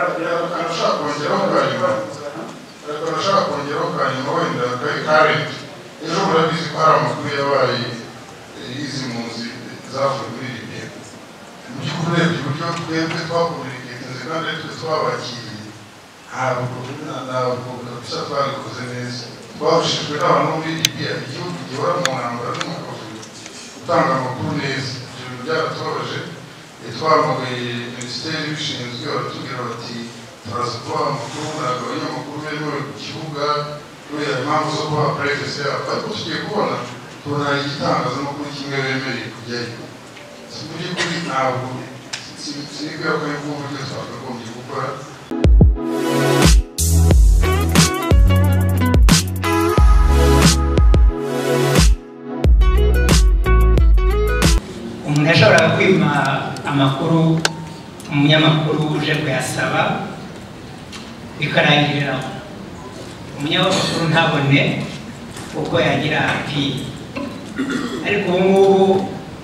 karashaka kongeraho bwa nyuma karashaka kongeraho bwa nyuma wenda kari karenti ejo murabizi ko hari amakuru yabaye y'izi mpunzi zavuye muri libiya mu by'ukuri urebye uburyo twebwe twakomuniketinze kandi ari twe twabakiriye ntabwo ntabwo gusa twabikoze neza twahushijwe n'abantu bo muri libiya igihugu gihora mu ntambara no mu kavuyo gutanga amakuru neza ibyo bintu byaratubabaje twavuye minisiteri ibishinzwe baratubwira bati turaza kubaha amakuru ntabwo abanyamakuru bemewe ku kibuga kubera impamvu zo kubaha purayivesi yabo ariko tugiye kubona tubona hari igitangazamakuru kimwe bemereye kujyayo si mu by'ukuri ntabwo sinibwira ko aribwo buryo twakagombye gukora umuntu yashoboraga kwima amakuru umunyamakuru uje kuyasaba bikarangirira aho umunyamakuru ntabone uko yagira apiye ariko ubu ngubu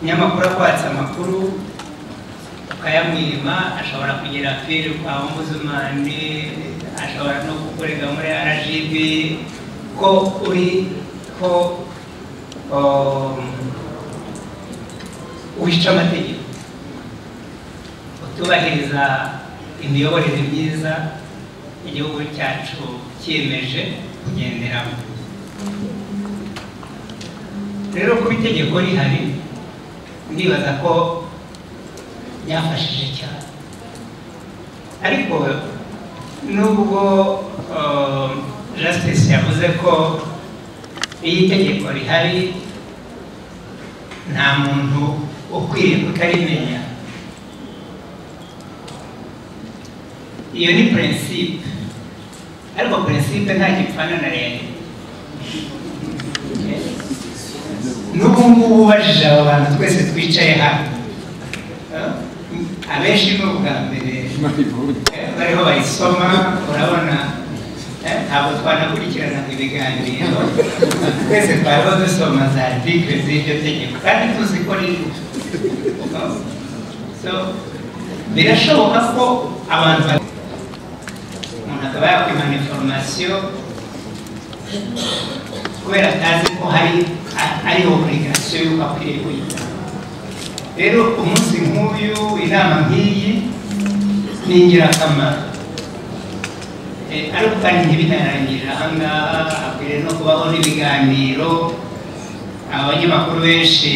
umunyamakuru akwatse amakuru ukayamwima ashobora kugira apiri kwa omuzumani ashobora no gukorega muri rgb ko uri ko um, wica amategeko utubahiriza imiyoborere myiza igihugu cyacu cyiyemeje kugenderamo rero kuba itegeko rihari ndibaza ko byafashije cyane ariko nubwo um, justice yavuze ko iyo itegeko rihari nta muntu ukwiye kutarimenya iyo ni prinsipe ariko prinsipe nta gipfana na rero n'ubu ngubu ubajije aba bantu twese twicaye hano Eh? abenshi ni ubwa mbere eh, bariho bayisoma urabona eh, ntabwo twanakurikiranaga ibiganiro twese twariho dusoma za artikle z'iryo tegeko kandi tuzi ko ririho so birashoboka ko abantu ba- umuntu akaba yakwimana inforomasiyo kubera atazi ko hari a- ari oburigasiyo y'uko akwiriye kuyitanga rero umunsi nk'uyu inama nk'iyi ni ingirakamaro Eh, ariko kandi ntibinarangirira ahangaha hakwiriye no kubaho n'ibiganiro abanyamakuru benshi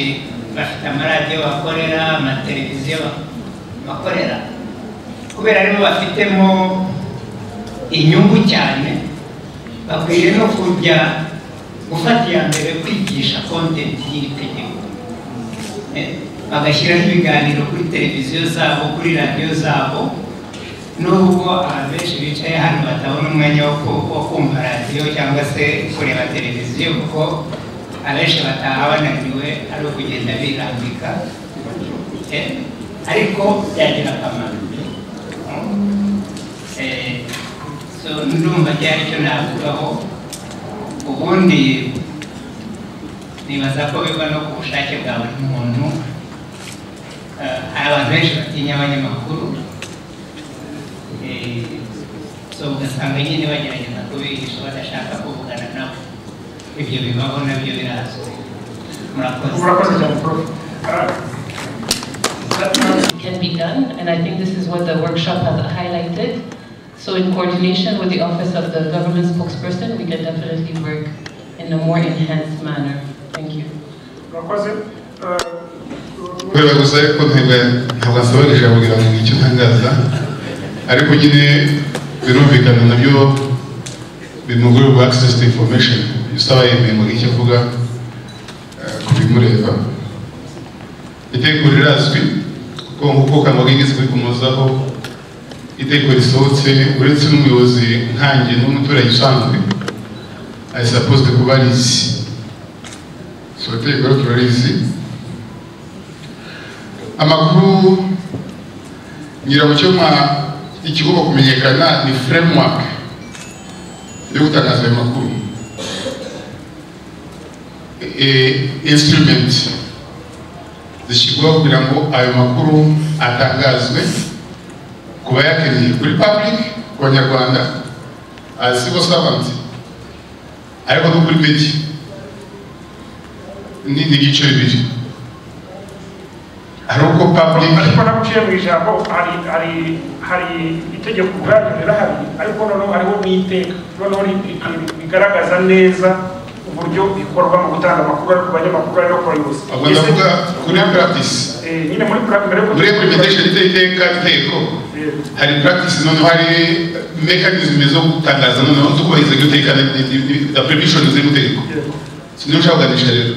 bafite amaradiyo bakorera amateleviziyo ba- bakorera kubera aribo bafitemo inyungu cyane bakwiriye no kujya gufata iya mbere kwigisha kontenti y'iri tegeko Eh, bagashyiraho ibiganiro kuri televiziyo zabo kuri radiyo zabo nubwo abantu benshi bicaye hano batabona umwanya wo ku- wo kumva radiyo cyangwa se kureba televiziyo kuko abenshi bataha bananiwe ari ukugenda birambika Eh, ariko byagira akamaro Eh, so ndumva cyari cyo navugaho ubundi nibaza ko biva no ku bushake bwa buri muntu Eh, hari abantu benshi batinya abanyamakuru Eh, so ugasanga nyine bagerageza kubigisha badashaka kuvugana nabo ibyo bibaho nabyo birazwi murakoze Urakoze cyane prof. Ah, can be done, and I think this is what the workshop has highlighted. So in coordination with the Office of the Government Spokesperson, we can definitely work in a more enhanced manner. Thank you. Urakoze. Ah, kubera gusa ariko ntabwo ntabwo asobanurira kugira ngo icyo ntangaza ariko nyine birumvikana nabyo bimugurwa access to information usaba yemeye ngo icyo avuga eh, ku bimureba itegeko rirazwi kuko nk'uko kamagigeze kubikomozaho itegeko risohotse uretse n'umuyobozi nkange n'umuturage usanzwe ari supposed kuba arizi so itegeko rero turarizi amakuru nyirabucyoma ikigomba kumenyekana ni framework yo gutangaza ayo makuru E- instrument zishyirwaho kugira ngo ayo makuru atangazwe ku ku bayakeneye kuri public ku banyarwanda as civil servant ariko no kuri media ni ni ibice bibiri hari uko public ariko naguciye mu ijambo hari hari hari itegeko ubwaryo rirahari ariko noneho hariho n'iteka noneho ri- ri- ri- rigaragaza neza uburyo bikorwa mu gutanga amakuru ari ku banyamakuru ari no ku bayobozi ahubwo ndavuga kuri practice Eh, nyine muri practice mbere muri implementation y'iteka iteko hari practice noneho hari mechanism zo gutangaza noneho zo kubahiriza iryo teka na- ni- ni- ni- na permission ziri mu itegeko siniyo nshaka kuganisha rero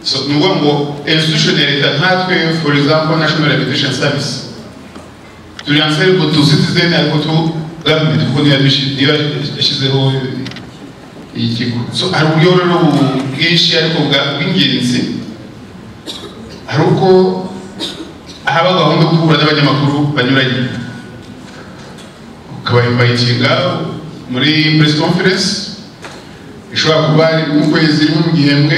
so ni ukuvuga ngo institution ya leta nkatwe for example national reputation service turi ansayirwa tu citizen ariko tu government kuko niyo yabishi- niyo yashyizeho iyi kigo so hari uburyo rero bu- bwinshi ariko bwa- bw'ingenzi hari uko haba gahunda yo guhura n'abanyamakuru banyuranye ukabayimpayikinga muri press conference ishobora kuba ari mu kwezi rimwe mu gihembwe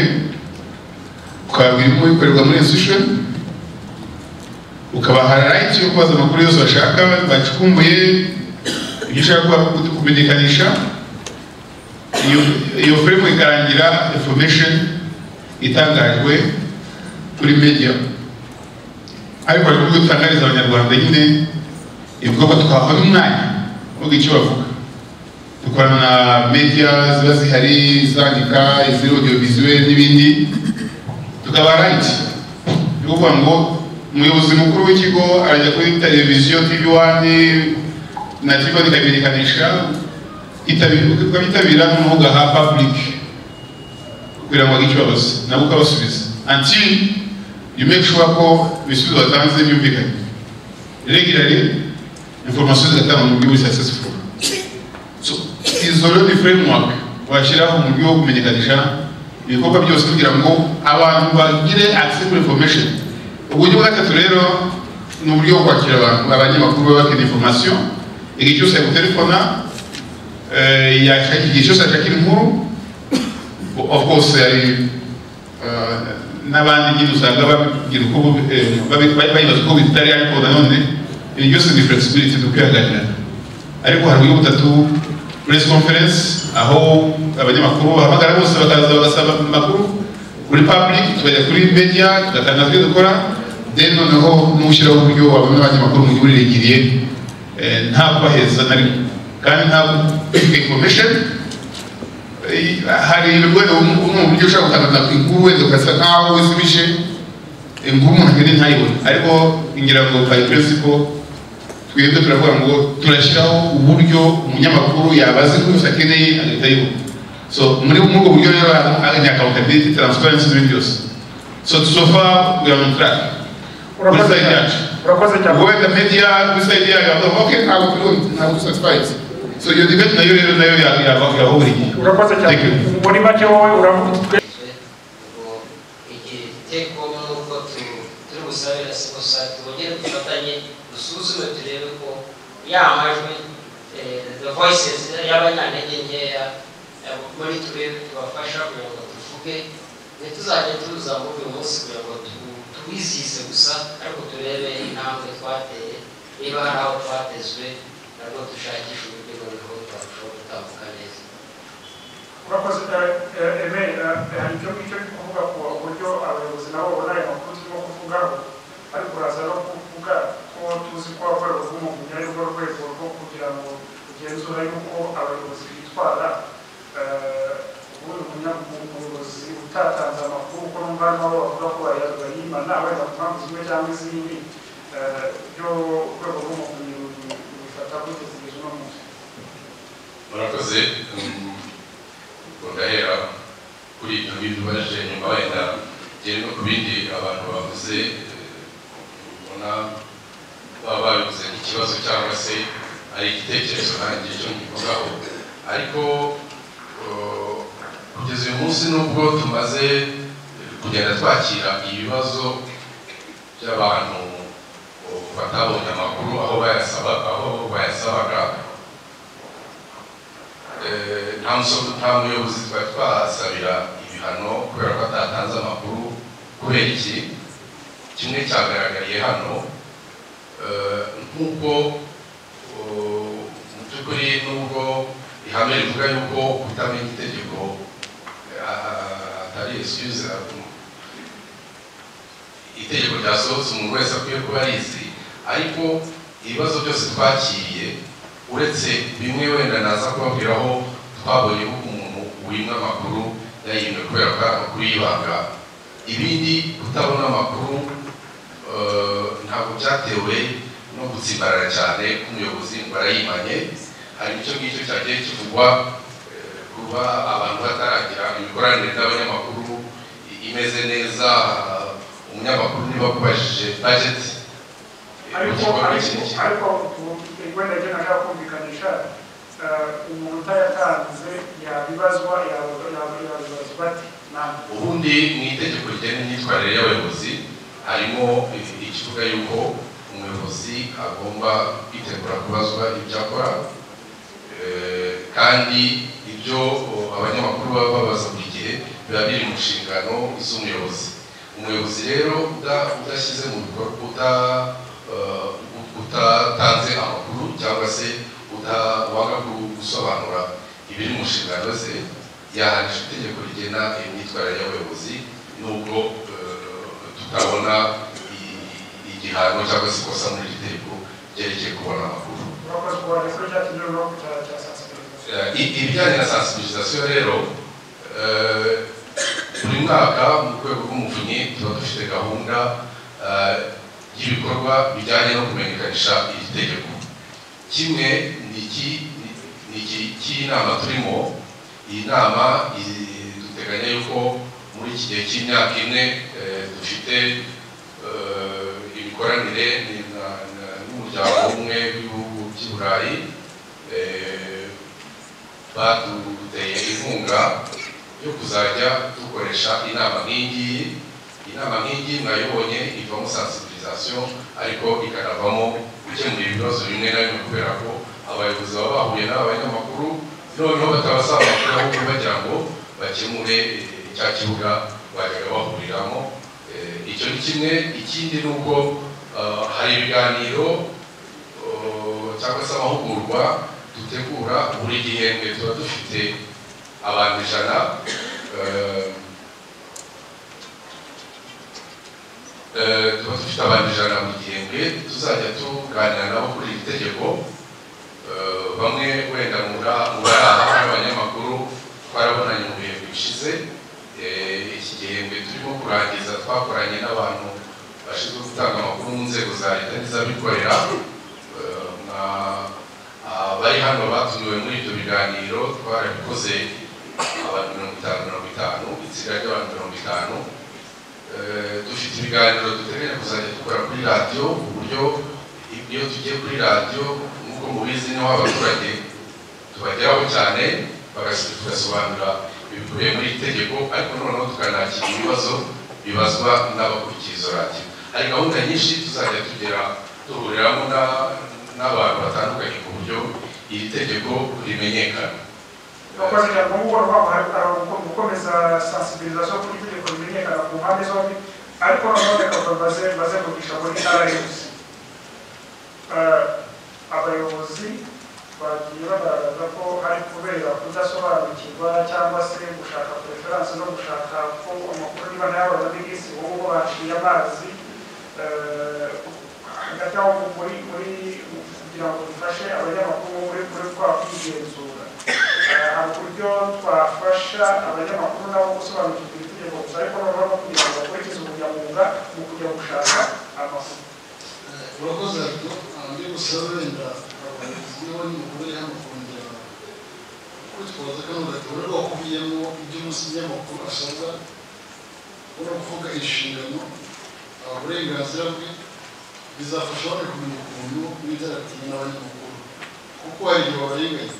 ukababwira ibirimo bikorerwa muri institution ukabaha right yo kubaza amakuru yose bashaka bacukumbuye ibyo ushaka kuba- kumenyekanisha iyo- iyo firime ikarangira information itangajwe kuri media ariko hari uburyo dutangariza abanyarwanda nyine ivuga ko twahawe umwanya uvuga icyo bavuga dukorana na media ziba zihari izandika iziri audio visuel n'ibindi tukaba right yo kuvuga ngo umuyobozi mukuru w'ikigo arajya kuri televiziyo tv wani na tv wani ikamenyekanisha itabira- ukabitabira noneho ugaha public kugira ngo agicyo babaze nabo ukabasubiza until you make sure ko ibisubizo batanze byumvikanye regularly information zigatanga mu buryo buri successful so izo rero ni framework washyiraho mu buryo bwo kumenyekanisha ibikorwa byose kugira ngo abantu bagire accessible information uburyo bwa gatatu rero ni uburyo bwo kwakira abantu abanyamakuru baba bakeneye information igihe cyose yagutelefona eh, yashaka igihe cyose yashakira inkuru of course hari eh, n'abandi nyine usanga babigira uko bu- eh, babi- babi- bayibaza uko bitari ariko nanone ibi byose ni flexibility ni ukwihanganira ariko hari uburyo butatu press conference aho abanyamakuru bahamagara bose bakaza bagasaba amakuru kuri public tukajya kuri media tugatanga ibyo dukora then noneho n'ushyiraho uburyo wabona abanyamakuru mu gihe urirengiriye eh, nta kubaheza na rimwe kandi nta information hari ibigore mu buryo ushobora gutanga inkuru wenda ugasa nkaho wizibije inkuru umuntu akeneye ntayibone ariko ngira ngo by principle twebwe turavuga ngo turashyiraho uburyo umunyamakuru yabaza inkuru yose akeneye agahita ayibona so muri muri ubwo buryo rero hari accountability transparency n'ibindi byose so so far we are on track kuri urakoze side cyane yacu urakoze cyane wenda media kuri side yacu bavuga okay ntabwo turi ntabwo satisfied so iyo debate nayo rero nayo yaba yaba buri gihe urakoze cyane Thank you. muri make wowe uravuga ngo igitego nk'uko tu- turi busabira gusa tubongere dufatanye dusuzume turebe ko ya majwi eh, the voices y'abanyantege nkeya eh, muri twebwe tubafasha kugira ngo tuvuge ntituzajya tuza muri uyu munsi kugira ngo tu- tuwizihize gusa ariko turebe intambwe twateye niba hari aho twatezwe nabwo dushakisha uburyo noneho twarushaho gutambuka neza urakoze eh, Aime, eh, hari icyo ngicyo ndi kuvuga ku buryo abayobozi nabo babona aya makuru turimo kuvugaho ariko uraza no kuvuga ko tuzi ko abakorera bw'umuntu ari rwo rwego rwo kugira ngo kugenzura yuko abayobozi bitwara eh, ubundi umunya- umuyobozi utatanze amakuru ko numva harimo abo bavuga ko baya- bayimana wenda ku mpamvu zimwe cyangwa izindi eh, byo urwego rw'umuvunyi bifata gutegereje no munsi murakoze mm, bagahera kuri ibyo ngibyo ubaje nyuma wenda ngere no ku bindi abantu bavuze eh, ubona baba babivuze nk'ikibazo cyangwa se ari igitekerezo nanjye cyo nkivugaho ariko eh, kugeza uyu munsi nubwo tumaze eh, kugenda twakira ibibazo by'abantu oh, batabonye amakuru aho bayasaba aho bayasabaga Eh, nta muso- nta muyobozi twari twahasabira ibihano kubera ko atatanze amakuru kubera iki kimwe cyagaragariye hano eh, nk'uko nubwo ihame rivuga yuko kutamenya itegeko eh, ah, atari excuse ahubwo itegeko ryasohotse umuntu wese akwiye kuba arizi ariko ibibazo byose twakiriye uretse bimwe wenda naza kubabwiraho twabonye ko umuntu wimwe amakuru yayimwe kubera ko ari amakuru y'ibanga ibindi kutabona amakuru eh, ntabwo byatewe no gutsimbarara cyane k'umuyobozi ngo arayimanye hari icyo ngicyo cyagiye kivugwa eh, kuba abantu bataragira imikoranire n'abanyamakuru i- imeze neza ah, umunyamakuru niba akubajije budget eh, mu ariko gikorwa ariko cy'iki- ariko wenda njye nashaka kumvikanisha umuntu utayatanze yabibazwa yabibazwa ati ntabwo ubundi mu itegeko rigena imyitwarire y'abayobozi harimo ikivuga yuko umuyobozi agomba kwitegura kubazwa ibyo akora eh, kandi ibyo o, abanyamakuru baba babaza buri gihe biba biri mu nshingano z'umuyobozi umuyobozi rero uda- udashyize mu bikorwa uda- eh, ut- utatanze amakuru cyangwa se uta- wanga gu- gusobanura ibiri mu nshingano ze yahanije itegeko rigena imyitwarire y'abayobozi nubwo eh, tutabona i- igihano cyangwa se ikosa muri iri tegeko ryerekeye kubona amakuru urakoze kuba ndetse cyatumye no kutasasigaye Eh, i- ibijyanye na sensibilisation rero eh, buri mwaka mu rwego rw'umuvunyi tuba dufite gahunda eh, y'ibikorwa bijyanye no kumenyekanisha iri tegeko kimwe ni iki- ni iki- cy'inama turimo iyi nama i- duteganya yuko muri iki gihe cy'imyaka ine eh, dufite eh, imikoranire ni- na- na- n'umuryango umwe w'ibihugu by'i burayi eh, baduteye inkunga yo kuzajya dukoresha inama nk'ingiyi inama nk'ingiyi mwayibonye ivamo sensibilisation ariko ikanavamo gukemura ibibazo bimwe na bimwe kubera ko abayobozi baba bahuye n'abanyamakuru noneho batabasaba amakuru ahubwo bagira ngo bakemure eh, cya kibuga bajyaga bahuriramo Eh, icyo ni kimwe ikindi ni uko ah, hari ibiganiro eh, cyangwa se amahugurwa dutegura buri gihembwe tuba dufite abantu ijana eh, eh, tuba dufite abantu ijana buri gihembwe tuzajya tuganira nabo kuri iri tegeko Eh, bamwe wenda mura muraha n'abanyamakuru twarabonanye mu bihembwe bishize Eh, iki gihembwe turimo kurangiza twakoranye n'abantu bashinzwe gutanga amakuru mu nzego za leta n'iz'abikorera Eh, na abari hano batumiwe muri ibyo biganiro twarabikoze abantu mirongo itanu mirongo itanu itsinda ry'abantu mirongo itanu Eh, dufite ibiganiro duteganya kuzajya dukora kuri radiyo ku buryo iyo tugiye kuri radiyo nk'uko mubizi niho abaturage tubageraho cyane bagasi- tugasobanura ibikubiye muri iri tegeko ariko noneho tukanakira ibibazo bibazwa n'abakurikiye izo radiyo hari gahunda nyinshi tuzajya tugera duhuriramo na- n'abantu batandukanye ku buryo iri tegeko rimenyekana abakozi cyangwa umukoro wabo gukomeza sensibilisation kuri itegeko rimenyekana ku mpande zombi ariko noneho bakava baze- bazenguruka muri ntara yose Eh, abayobozi bagiye bagaragaza ko hari kubera kudasobanukirwa cyangwa se gushaka preference no gushaka ko amakuru niba nayabona n'isi wowe uba baciye amazi eh, hagati aho muri muri kugira ngo bifashe abanyamakuru muri kuri kwa kwigenzura hari uburyo twafasha abanyamakuru nabo gusobanukirwa itegeko gusa ariko noneho no kugira ngo bakurikize ubunyamwuga mu kujya gushaka amakuru urakoze ariko ndi gusaba wenda abayobozi niba ni mukuru uri hano kongera kwitwaza kano gatore wakubiyemo ibyo umunyamakuru asaza ubona kuvuga inshingano uh, uburenganzira bwe bizafasha bamwe kumenya ukuntu bitaratinya n'abanyamakuru kuko hari igihe babarenganya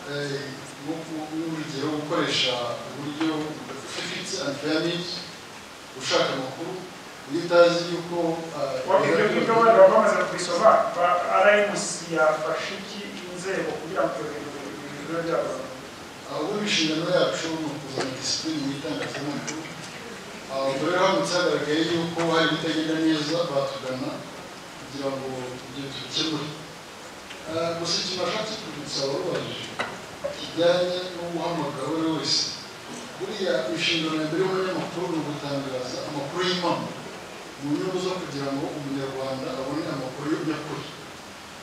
Eh, nko ku- nk'urugero gukoresha uburyo budafifitse antifayanis ushaka amakuru iyo utazi yuko uh, ibyo ngibyo bari bamaze kubisoma rmc yafashe iki inzego kugira ngo ibyo bintu bibe byabona ahubwo inshingano yacu ni ukuzana disipurine mu itangazamakuru Ah, ubwo rero haramutse hagaragaye yuko hari ibitagenda neza batugana kugira ngo ibyo tubikemure Eh, gusa ikintu ashatse kwibutsa ababaje kijyanye no guhamagara uwo ari we wese buriya inshingano ya mbere y'umunyamakuru ni ugutangaza amakuru y'impamo mu nyungu zo kugira ngo umunyarwanda abone amakuru y'ukuri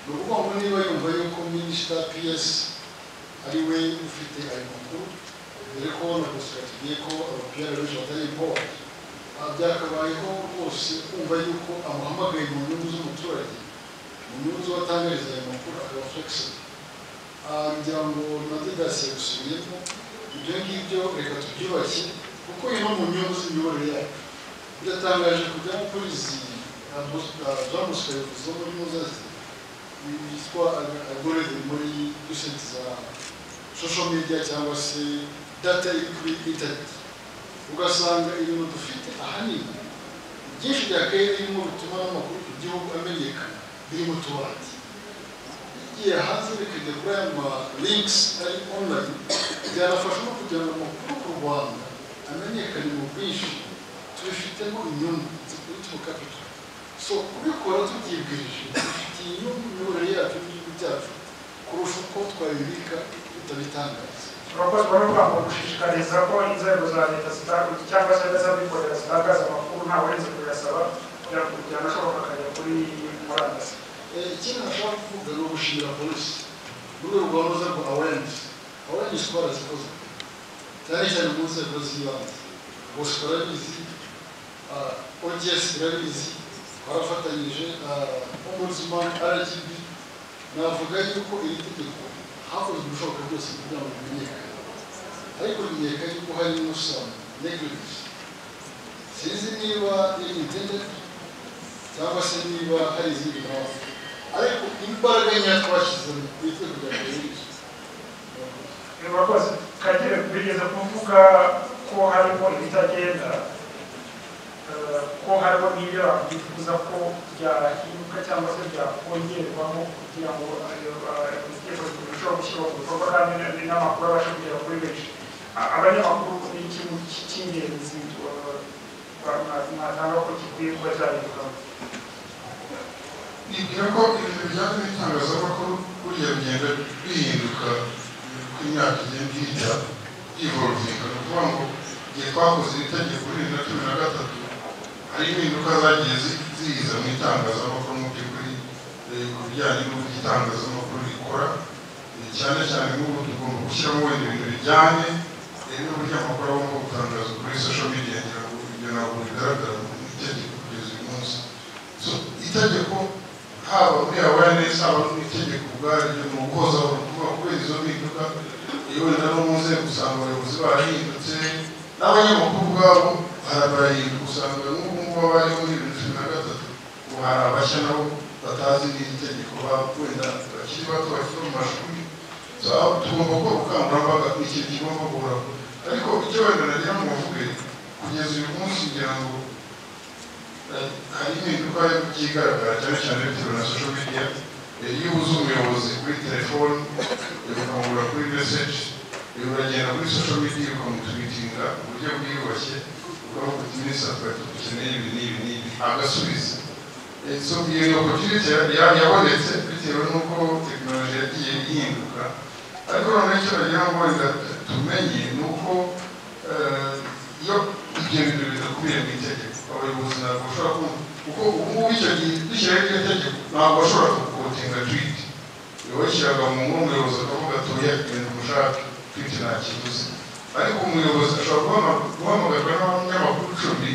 ni ukuvuga ngo niba yumva yuko minisita piyesi ari we ufite ayo makuru dore ko na gusa tugiye ko abapiyara benshi batari imbohe byakabayeho rwose kumva yuko amuhamagaye mu nyungu z'umuturage mu nyungu z'uwatangariza ayo makuru akaba flexible Ah, ngira ngo na didasiye gusubiyemo ibyo ngibyo reka tubyubashye kuko iba mu nyungu z'imiyoborere yacu biratangaje kujya kuri izi zamuswe zo muri muzazi yitwa agorede muri dusenti za social media cyangwa se data iri kuri internet ugasanga ibintu dufite ahanini byinshi bya kera birimo bituma n'amakuru ku gihugu amenyekana biri mu tubati igihe hanze bikajya kuri aya ma links ari online byanafasha no kugira ngo amakuru ku rwanda amenyekane mu bwinshi tubifitemo inyungu zituruka mu kapito so kubikora tubyibwirije bifitiye inyungu imiyoborere yacu n'igihugu cyacu kurusha uko twabibika tutabitangaza urakoze bari kwanga gushishikariza ko inzego za leta zitanga cyangwa se n'iz'abikorera zitangaza amakuru nta warenze kuyasaba kugira ngo kujyana ashoboka akajya kuri murandasi Eh, ikindi nashobora kuvuga ni ugushimira polisi mu rwego rwa ruza rwa awareness awareness ko barazikozwe cyane cyane mu nzego z'ibanze gusa barabizi ah, ogs barabizi barafatanyije ah, ombudsman rgb navuga yuko iri tegeko hakozwe ibishoboka byose kugira ngo rimenyekane ariko rimenyekane yuko harimo some negligence sinzi niba iri intended cyangwa se niba hari izindi mpamvu ariko imbaraga nkeya twashyizemo ni twe kugira ngo yinjire urakoze kagere bigeze kuvuga ko harimo ibitagenda eh, ko harimo n'ibyo bakwifuza ko byahinduka cyangwa se byakongerwamo kugira ngo ayo, eh, ibitekerezo birusheho gushyirwa ku bikorwa kandi n- n'amakuru abashe kugera kuri benshi A- abanyamakuru ni ikintu cy- cy'ingenzi eh, ba- mwa- mwatanga ko gikwiye kuba cyahindukamo nibwira ko ibintu bijyanye n'itangazamakuru buriya bigenda bihinduka uko imyaka igenda ihita yivoluvinga ni ukuvuga ngo igihe twakoze iri tegeko bibiri na cumi na gatatu hari impinduka zagiye zi- ziza mu itangazamakuru mu by'ukuri eh, ku bijyanye n'uburyo itangazamakuru rikora Eh, cyane cyane nk'ubu tugomba gushyiramo wenda ibintu bijyanye eh, n'uburyo amakuru agomba gutangaza kuri social media ngira ngo ibyo ntabwo bigaragara mu itegeko kugeza uyu munsi So, itegeko haba muri awareness haba n'itegeko ubwaryo ni uguhoza ubutumwa kubera izo mpinduka iyo wenda no mu nzego usanga abayobozi barahindutse n'abanyamakuru ubwabo hari barahinduka usanga nk'ubu ngubu abari muri bibiri cumi na gatatu ubu hari abashya nabo batazi n'iri tegeko baba wenda bakiri bato bakiri mu mashuri So, aho tugomba gukora ubukangurambaga ni ikintu kigomba guhoraho ariko icyo wenda nagira ngo mvuge kugeza uyu munsi ngira ngo hari impinduka ikigaragara cyane cyane bitewe na social media Eh, iyo ubuze umuyobozi kuri telefoni ukamubura kuri message eh, uragenda kuri social media ukamutwitinga mu buryo bwiyubashye ukavuga uti minisitiri dukeneye ibi n'ibi n'ibi agasubiza Eh, so iyo ni opportunity ya- ya- yabonetse bitewe n'uko tekinoloji yagiye ihinduka ariko noneho icyo nagira ngo wenda tumenye ni uko eh, iyo ibyo bintu bidakubiye mu itegeko abayobozi ntabwo bashobora kumva kuko ubungubu icyo gihe dushyiraho iryo tegeko ntabwo bashobora kukotinga twiti washyiraga mu nkuru umuyobozi akavuga atuye ibintu mushaka twiti nta kibuze ariko umuyobozi ashobora guhama- guhamagarwa n'abanyamakuru icumi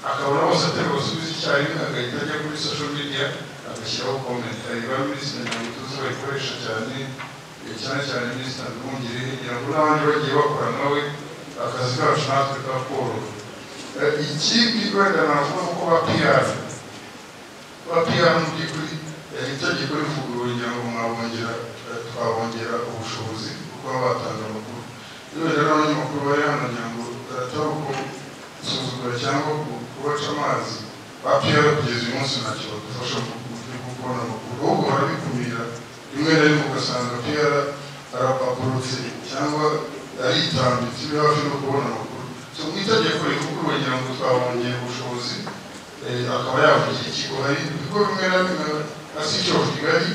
akabona bose atari busubize icyarimwe agahita ajya kuri social media agashyiraho comment ariba minisitiri ntabwo tuzi bayikoresha cyane eh, cyane cyane minisitiri ndumwungere kugira ngo n'abandi bagiye bakora nawe akazi kacu natwe kakoroha Eh, ikindi wenda navuga ko ba PR ba PR mu by'ukuri eh, itegeko rivuguruwe kugira ngo mwabongera eh, twabongera ubushobozi bwo kuba batanga amakuru iyo rero abanyamakuru bari hano kugira ngo barataba ko gusuzugura cyangwa ku- kubaca amazi ba PR kugeza uyu munsi ntacyo badufasha mu buryo bwo kubona amakuru ahubwo barabikumira rimwe na rimwe ugasanga PR arapaporotse cyangwa aritambitse iri hafi no kubona amakuru so mu itegeko rivugurwa ngira ngo twabongeye ubushobozi eh, akaba yavugira ikigo hari ibigo bimwe na bimwe nka city of kigali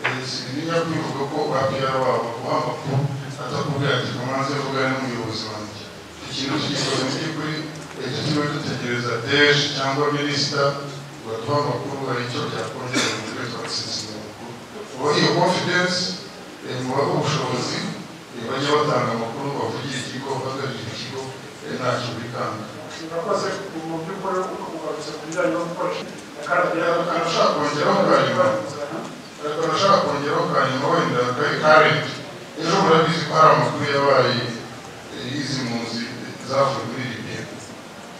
eh, sintinya kwivuga ko babyara wabo wamakuru atakubwira ati kumanze vugana n'umuyobozi wanjye ikintu kigikoze mu by'ukuri ejo tuba dutegereza deje cyangwa minisita baduha amakuru hari icyo byakongera mu rwego rwa sisitemu uba iyo confidence eh, muba ubushobozi eh, bajya batanga amakuru bavugira ikigo bahagararira ikigo eh, ntacyo bikanga murakoze mu by'ukuri ugarutse ku bijyanye no gukoresha akarabya akantu ushaka kongeraho bwa nyuma ariko nashaka kongeraho ka nyuma wenda kari karenti ejo murabizi ko hari amakuru yabaye eh, y'izimpunzi zavuye muri libiya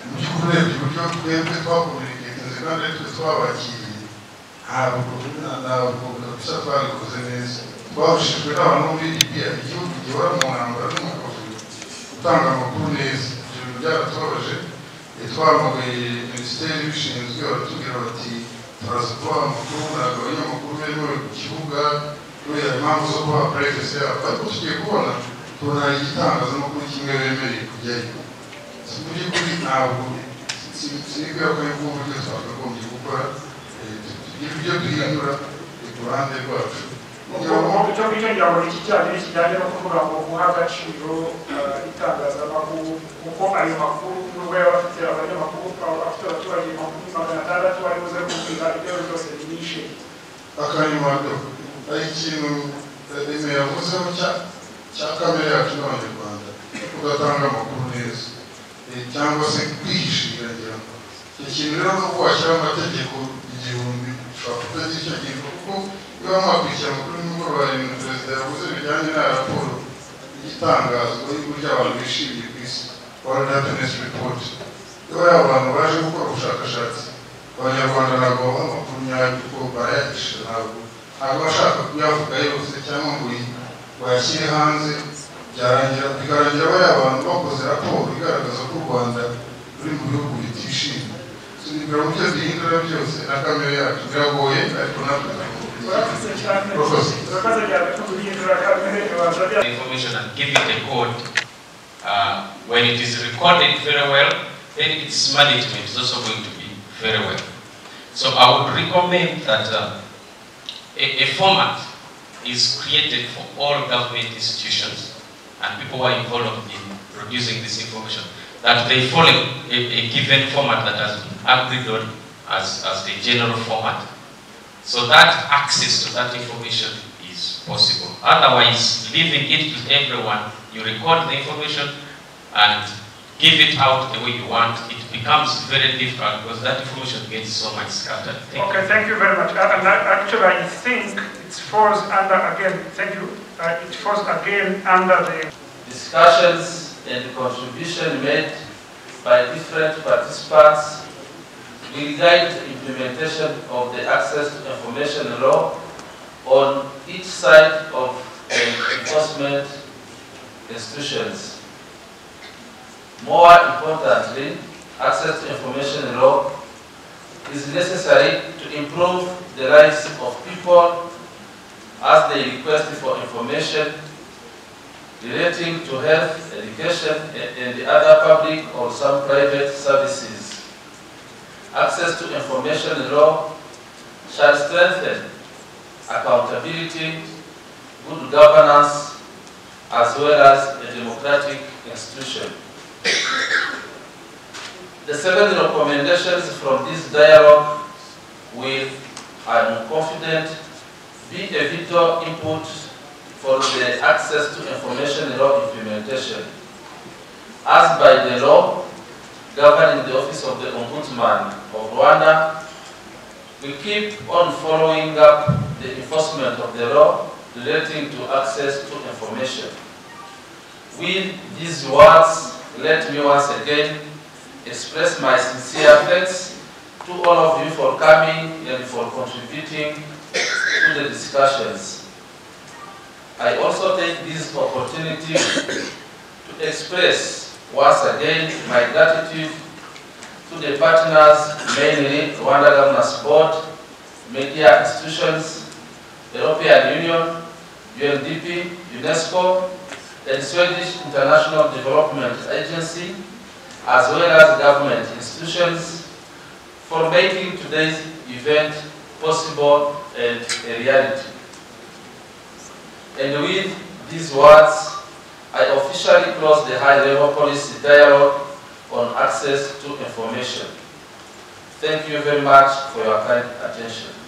mu by'ukuri urebye uburyo twebwe twakomuniketinze kandi ari twe twabakiriye ntabwo ntabwo kabisa twabikoze neza twabushijwe n'abantu bo muri libiya igihugu gihora mu ntambara no mu kavuyo gutanga amakuru neza ibyo bintu byaratubabaje twahamagaye minisiteri ibishinzwe baratubwira bati turaza kubaha amakuru ntabwo abanyamakuru bemewe ku kibuga kubera impamvu zo kubaha purayivesi yabo ariko tugiye kubona tubona hari igitangazamakuru kimwe bemereye kujyayo si mu by'ukuri ntabwo sinibwira ko aribwo buryo twakagombye gukora eh, tugira ibyo duhindura eh, ku ruhande rwacu kugira ngo icyo ngicyo ngira ngo ni kijyanye kijyanye no kuvuga ngo guha agaciro eh, itangazamakuru kuko ayo makuru nubwo yaba afite abanyamakuru aba afite abaturage makuru magana atandatu bari buze kubwira ibyo ari byose binishe akanyumato ari ikintu remezo yavuzeho cya cya kamere yacu n'abanyarwanda kudatanga amakuru neza Eh, cyangwa se kwihishirira ngira ngo icyo kintu rero ni uko washyira amategeko igihumbi ushobora kutagira icyo gihe kuko iyo waba wakurikira amakuru nimugoroba hari ibintu perezida yavuze bijyanye na raporo y'itangazwa y'uburyo abantu bishimiye ku isi world happiness report iyo ari abantu baje gukora ubushakashatsi abanyarwanda ntabwo babaha amakuru nyayo kuko barayahisha ntabwo ntabwo bashaka kuyavuga yose cyangwa ngo yi- bayashyire hanze byarangira bikarangira bariya abantu bakoze raporo igaragaza ko u rwanda ruri mu bihugu bitishimye tunibwira mu byo duhindura byose na kamere yacu biragoye ariko natwe murakoze cyane Murakoze. murakoze cyane ko guhindura kamere babanza bya information and give it a code. Uh, when it is recorded very well, then its management is also going to be very well. So I would recommend that uh, a, a format is created for all government institutions and people who are involved in producing this information, that they follow a, a given format that has been agreed on as, as the general format. So that access to that information is possible. Otherwise, leaving it to everyone, you record the information and give it out the way you want, it becomes very difficult because that information gets so much scattered. Thank you. Okay, thank you very much. Uh, And I- actually, I think it falls under, again, thank you, Uh, it falls again under the, discussions and contribution made by different participants will guide the implementation of the access to information law on each side of the enforcement institutions. More importantly, access to information law is necessary to improve the lives of people as they request for information relating to health, education, a- and the other public or some private services. Access to information law shall strengthen accountability, good governance, as well as a democratic institution. The seven recommendations from this dialogue will, I'm confident, be a vital input for the access to information law implementation. As by the law governing the Office of the Ombudsman of Rwanda, we keep on following up the enforcement of the law relating to access to information. With these words, let me once again express my sincere thanks to all of you for coming and for contributing to the discussions. I also take this opportunity to express once again my gratitude to the partners, mainly Rwanda Governors Board, media institutions, European Union, UNDP, UNESCO, and Swedish International Development Agency, as well as government institutions, for making today's event possible and a reality. And with these words, I officially close the high-level policy dialogue on access to information. Thank you very much for your kind attention.